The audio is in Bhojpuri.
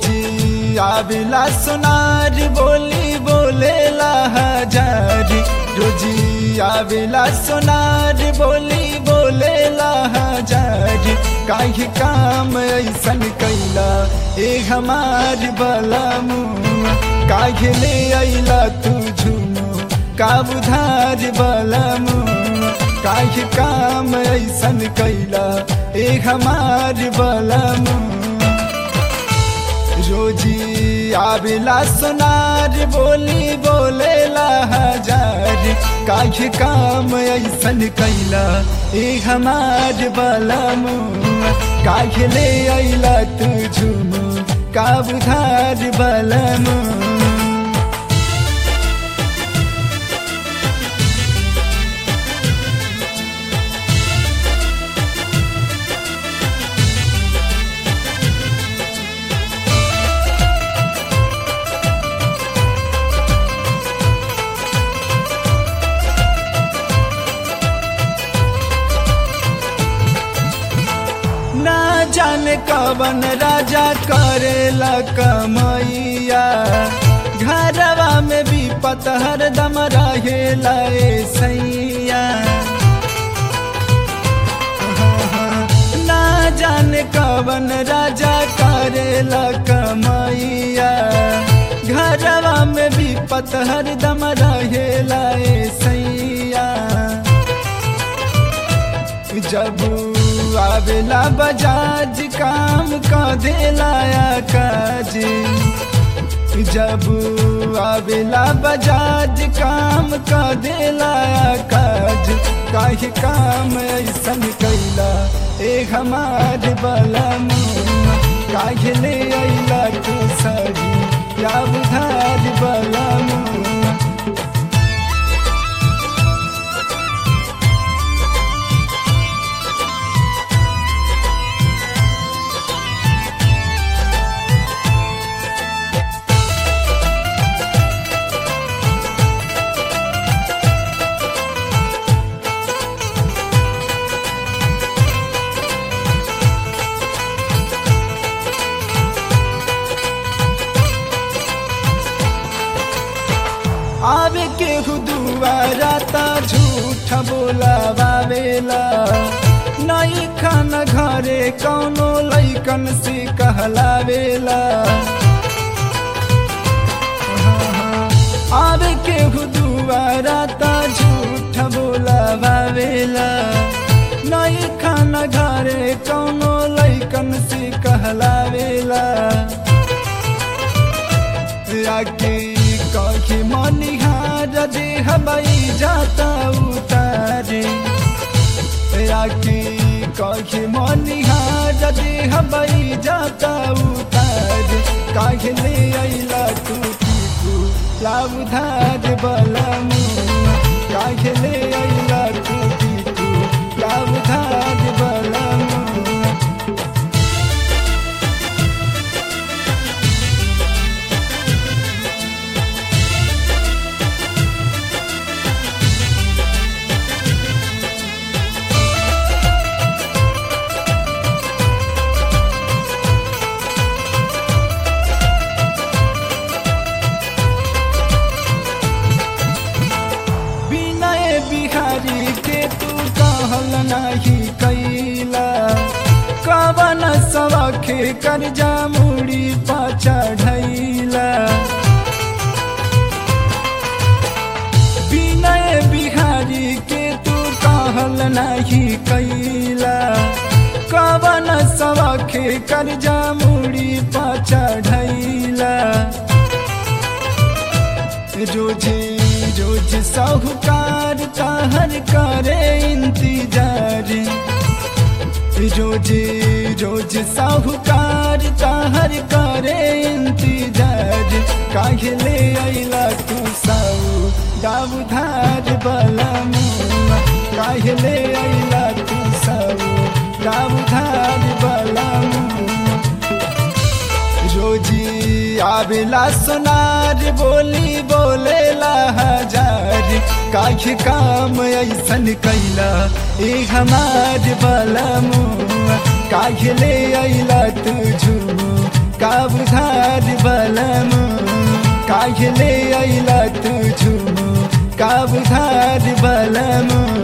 रोजी आविला सोनार बोली बोलेला हजार रोजी आविला सोनार बोली बोलेला हजार काहे काम ऐसन कैला ए हमार बलमू काहे ले अइला तू झुमू का बुधार बलमू काहे काम ऐसन कैला ए हमार बलमू रोजी आविला सोनार बोली बोलेला हजार काहे काम ऐसन कैला ए हमार बलमू काहे ले अइला तू झुमू का बुधार बलमू ना जाने कवन राजा करेला कमैया घरवा में भी पतहर दम रहेला ए सैया ना जाने कवन राजा करेला कमैया घरवा में भी पतहर दम रहेला ए सैया जब आवेला बजाज काम का देलाया काज जब आवेला बजाज काम का देलाया काज काहे काम ऐसन कैला ए हमार बलम काहे ले अइला तू सरी या बुधार बलम आवे के हुदुआरा ता झूठ बोलावेला नई खान घरे कौनो लैकन से कहलावेला आवे के हुदुआरा ता झूठ बोलावेला नई खान घरे कौनो लैकन से कहलावेला आगे कहे मनिहार दे हवाई जाता उतारे आगे कहे मनिहार दे हवाई जाता उतारे काहे ले अइला तू टीकू लाउधार बलमू काहे ले अइला तू टीकू लाउधार बलमू विनय बिहारी के तू कहल नाही कैला कवन सवखे कर्जा मुड़ी पाचा ढैला विनय बिहारी के तू कहल नाही कैला कवन सवखे कर्जा मुड़ी पाचा ढैला रोजे रोज साहूकार ताहर करे इंतजार रोजे रोज साहूकार ताहर करे इंतजार काहे ले अइला तू साऊ दाऊधार बलमू काहे ले अइला तू साऊ दाऊधार बलमू रोजी आवेला सोनार बोली बोलेला हजार काहे काम ऐसन कैला ए हमार बलमू काहे ले अइला तू झुमू का बुधार बलम काहे ले अइला तू झूम का बुधार बलम